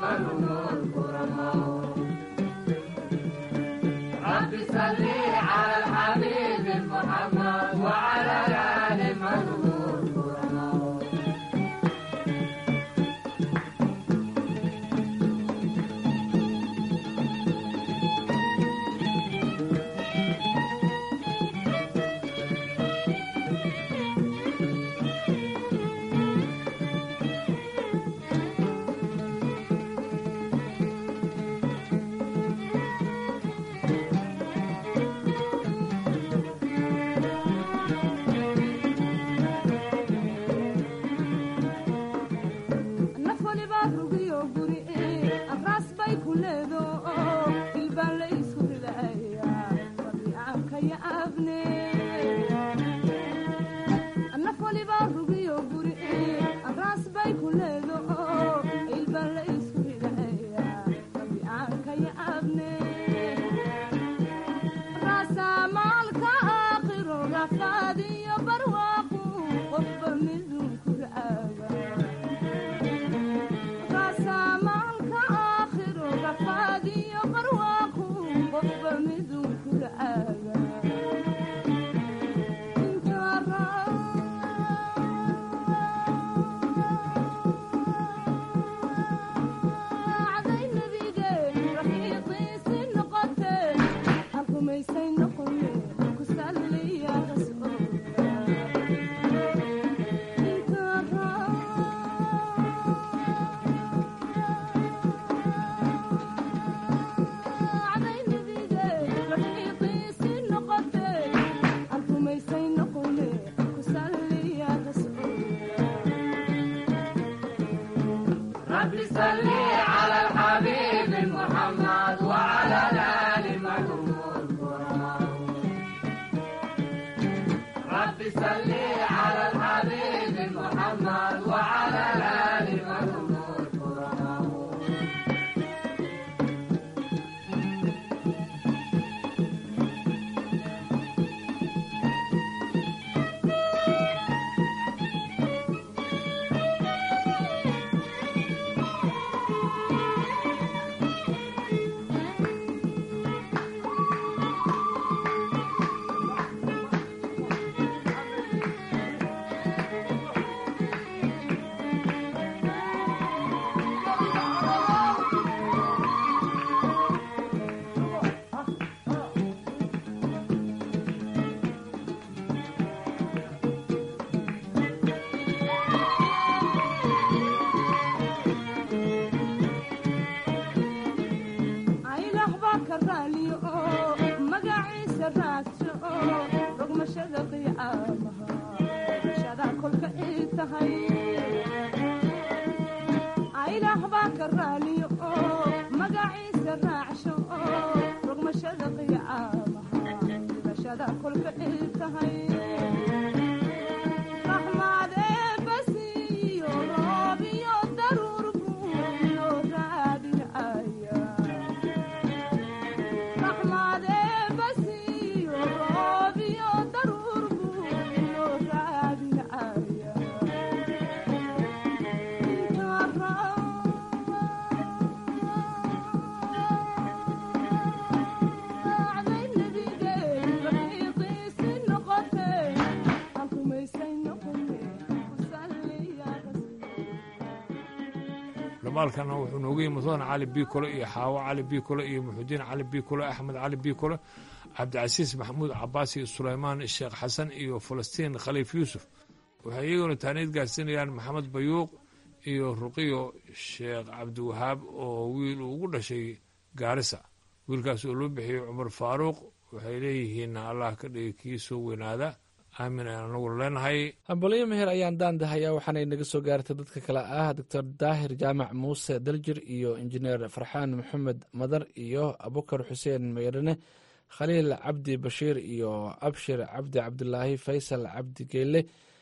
dhamaalkana wuxuu nooga yimi mudan cali bikole iyo xaawo cali bikole iyo muxudiin cali bikole axmed cali bikole cabdicasiis maxamuud cabaas iyo sulaymaan sheekh xasan iyo falastiin khaliif yuusuf waxay iyaguna taaniid gaarsiinayaan maxamed bayuuq iyo ruqiyo sheekh cabdiwahaab oo wiil uu ugu dhashay gaarisa wiilkaas oo loo bixiyey cumar faaruuq waxay leeyihiin allah ka dhigi kii soo weynaada aamin ayaan anagu leenahay hambalyo meher ayaan daandahayaa waxaanay naga soo gaartay dadka kale ah doctor daahir jaamac muuse daljir iyo injineer farxaan maxamed madar iyo abukar xuseen meyrane khaliil cabdi bashiir iyo abshir cabdi cabdilaahi faysal cabdi geelle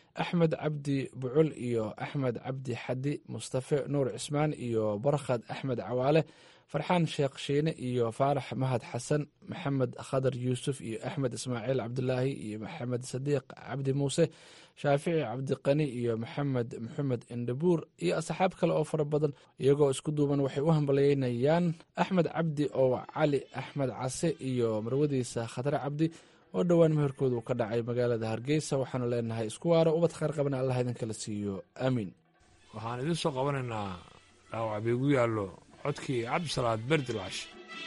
axmed cabdi bucul iyo axmed cabdi xadi mustafe nuur cismaan iyo barkhad axmed cawaale farxaan sheekh shiine iyo faarax mahad xasan maxamed khadar yuusuf iyo axmed ismaaciil cabdulaahi iyo maxamed sadiiq cabdi muuse shaafici cabdiqani iyo maxamed maxamed indhabuur iyo asxaab kale oo fara badan iyagoo isku duuban waxay u hambalyeynayaan axmed cabdi oo cali axmed case iyo marwadiisa khatare cabdi oo dhowaan meherkooda uu ka dhacay magaalada hargeysa waxaanu leenahay isku waaro ubad khayr qabana allah idinkala siiyo aamiin waxaan idiin soo qabanaynaa dhaawac biigu yaallo codkii cabdisalaad berdilaash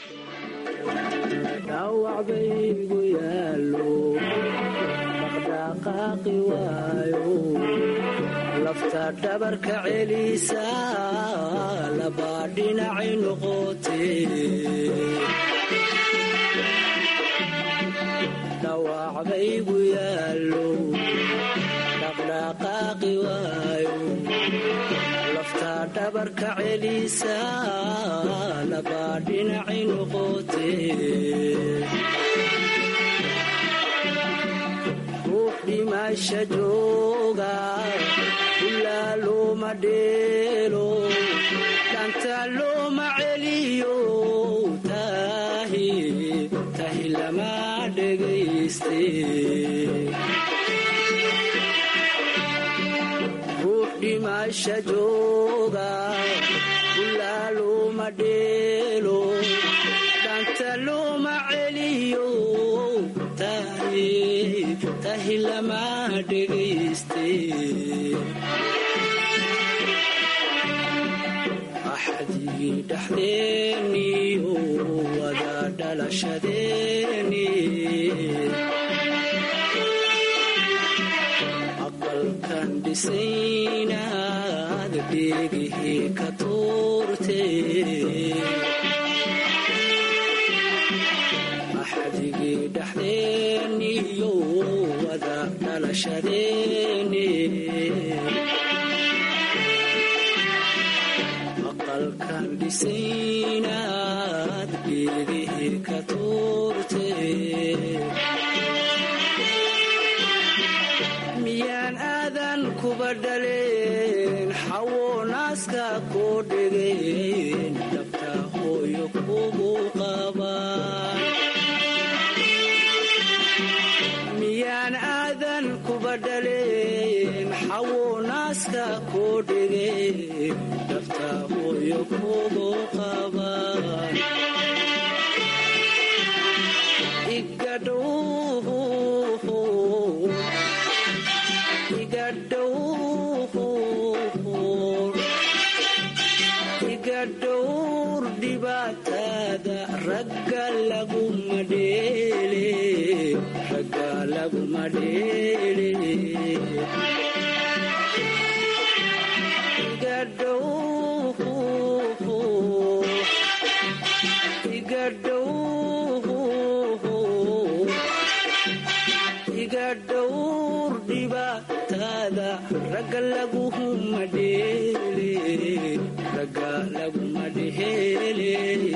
dhaawacbaygu yaallo dhaqdhaqaaqi waayo lafta dhabarka celisa labaa dhinacay noqote dhaawacbaygu yaallo dhaqdhaqaaqi waayo lafta dhabarka celisa labaa dhinacay noqote ruux dhimasha jooga ilaa looma dheelo dhanta looma celiyo tahi tahi lama dhegayste ruux dhimasha jooga ilaa looma dheelo dhanta looma celiyo tahi tahi lama dhegayste axdigii dhaxdeeniyo wada dhalashadeeni aqalkan dhisaynaad dheegihii ka tuurte axdigii dhaxdeeniyo wada dhalashadeeni aqalkan dhisaynaad dheegihii ka tuurte miyaan aadan kuba dhaleen xawo naaska koo dhegeen dhabta hooyo kugu qabaan miyaan aadan kuba dhaleen xawo naaska koo dhegeen dhabta hooyo kugu qabaan igadhow iga dhowr dhibaatada ragga laguma dheele ragga laguma dheele iga dhow iga dhow iga dhowr dhibaatada ragga laguma dheele ragga laguma dheele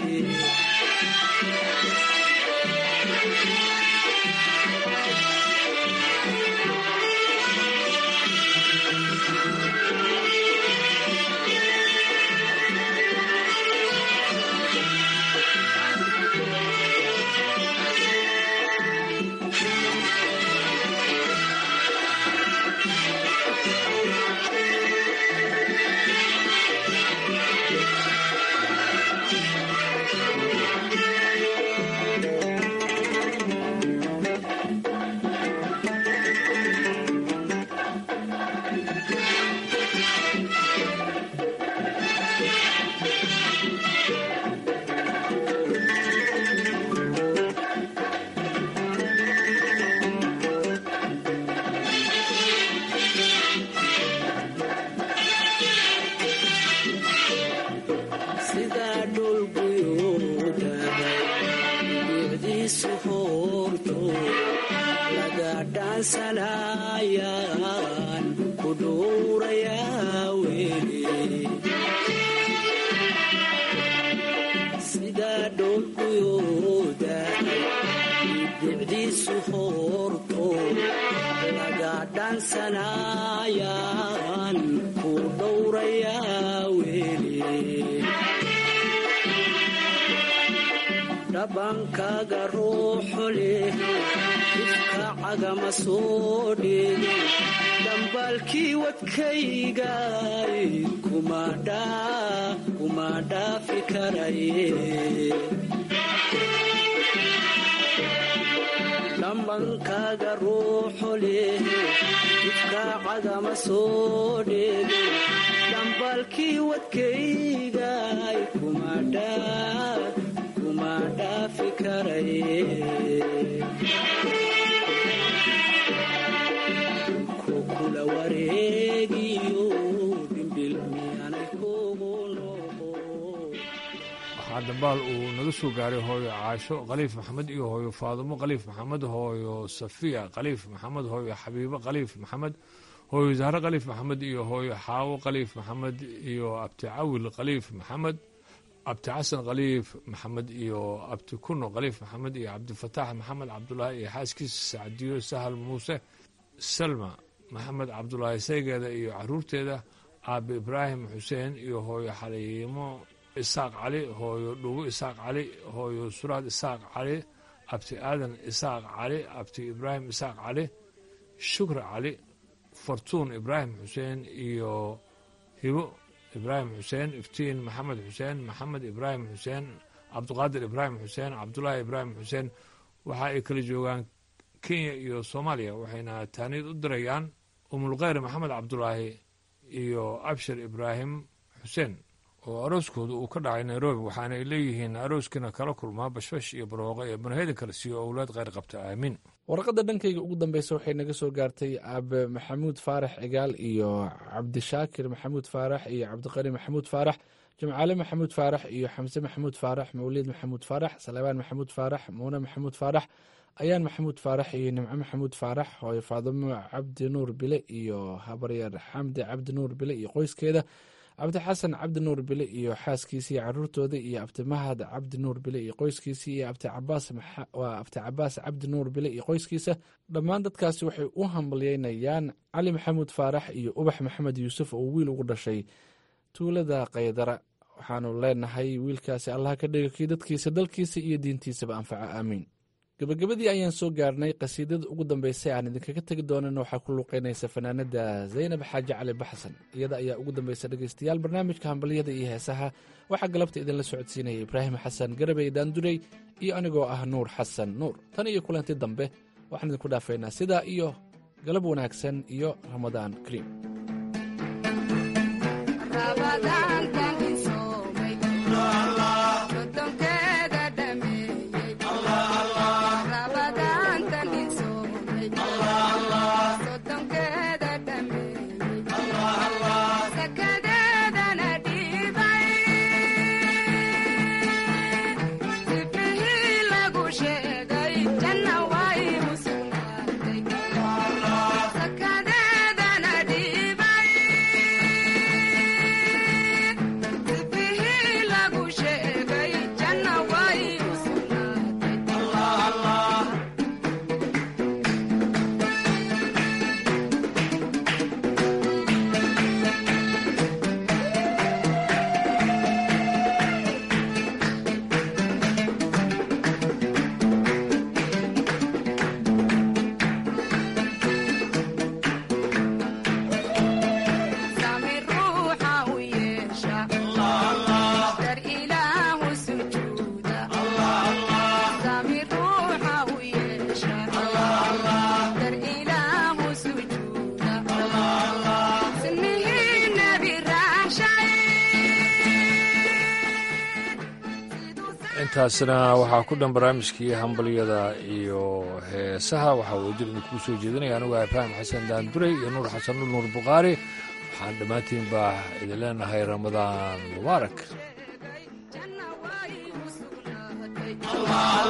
sidaa dhulguyoodahay bicdiisu hoorto laga dhaansanayaan ku dhuurayaa weli sidaa dhulguyoodahay bicdiisu hoorto laga dhaansanaa dhabankaaga ruuxu leh ifka cagama soo dheegin dhambaalkii wadkaygay kuma dhaafi karaye dhambankaaga ruuxu leh ifka cagama soo dheegin dhambaalkii wadkaygay kuma dhaafi karaye kukula wareegiyo dhimbil miyaanay kugu waxaa dambaal uu naga soo gaaray hooyo caasho khaliif maxamed iyo hooyo faadumo khaliif maxamed hooyo safiya khaliif maxamed hooyo xabiibo khaliif maxamed hooyo zahre khaliif maxamed iyo hooyo xaawo khaliif maxamed iyo abti cawil khaliif maxamed abti xasan khaliif maxamed iyo abti kuno khaliif maxamed iyo cabdifataax maxamed cabdulaahi iyo xaaskiisa sacdiyo sahal muuse salma maxamed cabdulaahi saygeeda iyo caruurteeda aabe ibraahim xuseen iyo hooyo xaliimo isaaq cali hooyo dhugo isaaq cali hooyo suraad isaaq cali abti aadan isaaq cali abti ibraahim isaaq cali shukri cali fartuun ibraahim xuseen iyo hibo ibraahim xuseen iftiin maxamed xuseen maxamed ibraahim xuseen cabdiqaadir ibraahim xuseen cabdulaahi ibraahim xuseen waxa ay kala joogaan kenya iyo soomaaliya waxayna taaniid u dirayaan umulkheyr maxamed cabdulaahi iyo abshir ibraahim xuseen oo arooskooda uu ka dhacay nairobi waxaana ay leeyihiin arooskiina kala kulmaa bashbash iyo barooqo ee banaheda kale siiyo owlaad kheyr qabta aamiin warqadda dhankayga ugu dambeysa waxay naga soo gaartay aabe maxamuud faarax cigaal iyo cabdishaakir maxamuud faarax iyo cabdiqani maxamuud faarax jimcaale maxamuud faarax iyo xamse maxamuud faarax mawliid maxamuud faarax salebaan maxamuud faarax muune maxamuud faarax ayaan maxamuud faarax iyo nimco maxamuud faarax hooyo faadimo cabdi nuur bile iyo habaryar xamdi cabdi nuur bile iyo qoyskeeda cabdi xasan cabdi nuur bile iyo xaaskiisa iyo caruurtooda iyo abti mahad cabdi nuur bile iyo qoyskiisa iyo abti cabaas waa abti cabaas cabdi nuur bile iyo qoyskiisa dhammaan dadkaasi waxay u hambalyeynayaan cali maxamuud faarax iyo ubax maxamed yuusuf oo wiil ugu dhashay tuulada kaydara waxaanu leenahay wiilkaasi allaha ka dhiga kii dadkiisa dalkiisa iyo diintiisaba anfaca aamiin gabagabadii ayaan soo gaarnay qasiidada ugu dambeysay aan idinkaga tegi doonan waxaa ku luuqeynaysa fanaanada zaynab xaaji cali baxsan iyada ayaa ugu dambeysa dhegeystayaal barnaamijka hambalyada iyo heesaha waxaa galabta idinla socodsiinaya ibraahim xasan garabey daandurey iyo anigoo ah nuur xasan nuur tan iyo kulanti dambe waxaan idinku dhaafaynaa sidaa iyo galab wanaagsan iyo ramadaan kariim intaasna waxaa ku dhan barnaamijkii hambalyada iyo heesaha waxaa wajir idinkuu soo jeedinaya anugu ibraahim xasan daanduray iyo nuur xasan nuur nuur bukhaari waxaan dhammaantiin baa idin leenahay ramadaan mubaarak